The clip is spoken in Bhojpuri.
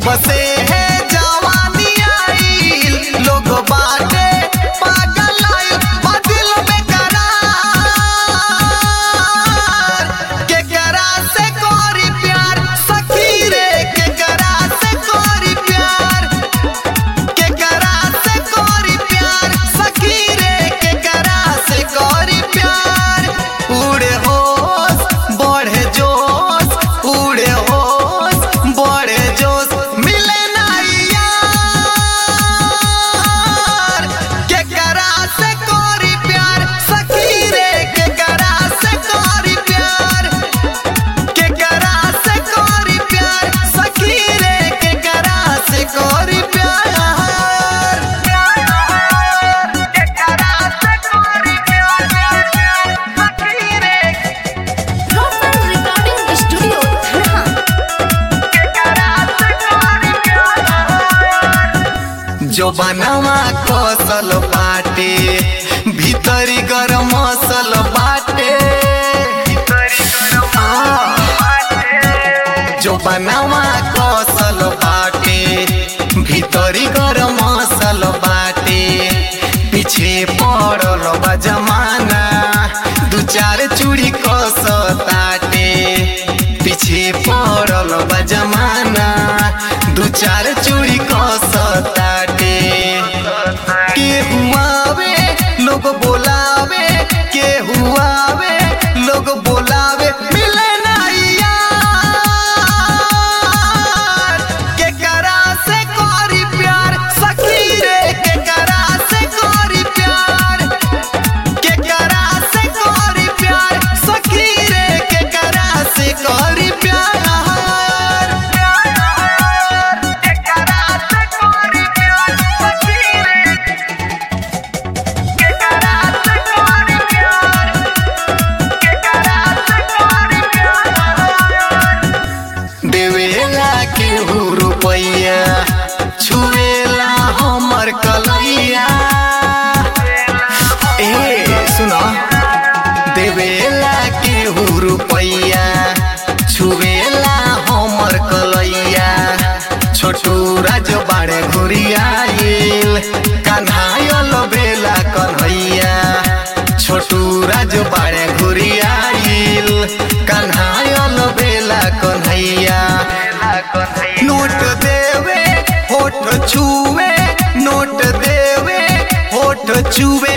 से है जवानी आइल लोग बाटे पागल आइल बदिल में करार के करा से कोरी प्यार सखी रे के करा से कोरी प्यार के करा से कोरी प्यार सखी रे के करा से कोरी प्यार उड़े होश बढ़े जोश उड़े होश बढ़े जोश मिले ना यार के करा से कोरी प्यार सखी रे के करा से कोरी प्यार के करा से कोरी प्यार सखी रे के करा से कोरी प्यार के करा से कोरी प्यार सखी रे Rosan Recording Studio, Dhanha. के करा से कोरी प्यार जो बनवा कसल बाटे भीतरी गरम मसल बाटे जो बनवा कसल बाटे भीतरी गरम मसल बाटे पीछे पड़ल बा जमाना दू चार चूड़ी कसताटे पीछे पड़ल बा जमाना दू चार चूड़ी कसताटे के हुआवे लोग बोलावे के हुआवे लोग बोलावे मिले ना यार के करा से कोरी प्यार सखी रे के करा से कोरी प्यार के करा से कोरी प्यार सखी रे के करा से कोरी प्यार के करा से कोरी प्यार सखी रे के करा से कोरी प्यार के करा से कोरी प्यार देवेला केहू रुपैया छुएला हमर कलैया ए सुनो देवेला केहू रुपैया छुएला हमर कलैया छोटू राज बाड़े घुरियाइल कन्हायल बेला कन्हैया छोटू राज बाड़े घुरियाइल कन्हायल बेला कन्हैया नोट देवे होठ छुए नोट देवे होठ छुए